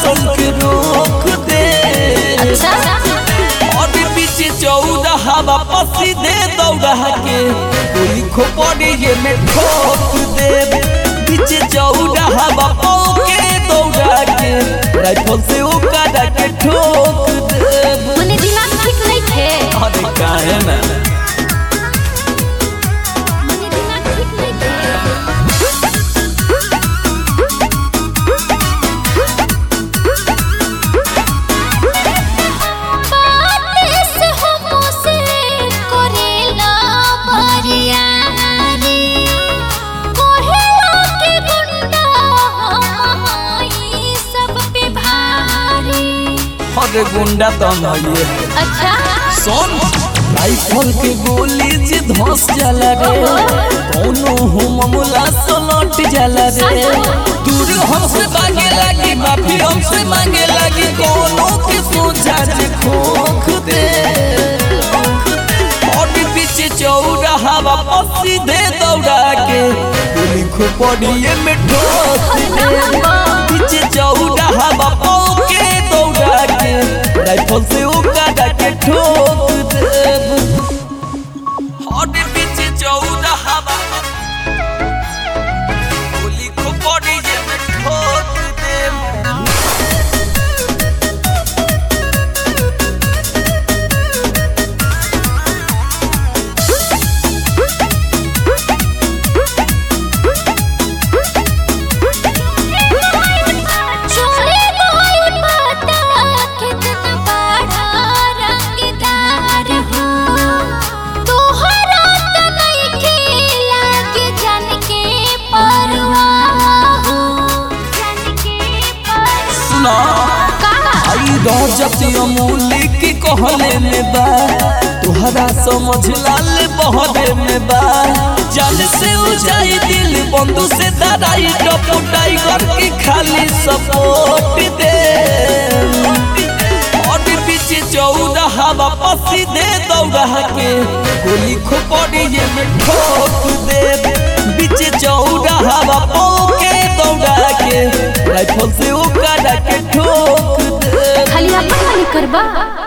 सन के रोक दे अच्छा और पीछे चौदह हवा पसी दे दौड़ा के गोली खोपड़ी ये में ठोक दे पीछे चौदह हवा के दौड़ा के राइफल से उकाड़ा के ठोक दे मने दिमाग ठीक नहीं थे अरे काहे ना मने दिमाग ठीक नहीं थे बातें से हमसे करेला बरियारी कोहेला के गुंडा हमारी सब पे भारी अरे गुंडा तो नहीं है अच्छा सुन राइफल के गोली से धस जाला रे कोनो हो मामला सलट जाला रे दूर हमसे भागे लगी माफी हमसे मांगे लगी कोनो के सोचा जे खोख दे और पीछे चौड़ा हवा पसी दे दौड़ा के गोली खोपड़िए में ठोक दे पीछे चौड़ा हवा के दौड़ा के राइफल से उकाड़ा के ठोक दे और पीछे चौदह हवा गोली खोपड़िए में ठोक दे चोरी कोई पता कितना बड़ा रंगदार हो तोहरा त नहीं खेला के जन के परवाह हो जन के परवाह सुना आई रजत अमूल्य की कहले में बा तुहरा समझ लाल बहरे में बा जल से उजाई दिल बंधु से दराई टपू टाइगर की खाली सपोर्ट दे और पीछे चौदह हवा पसी दे दौड़ा के गोली खोपड़िए में ठोक दे पीछे चौदह हवा के दौड़ा के राइफल से उकाड़ा के ठोक दे खाली अपन वाली करबा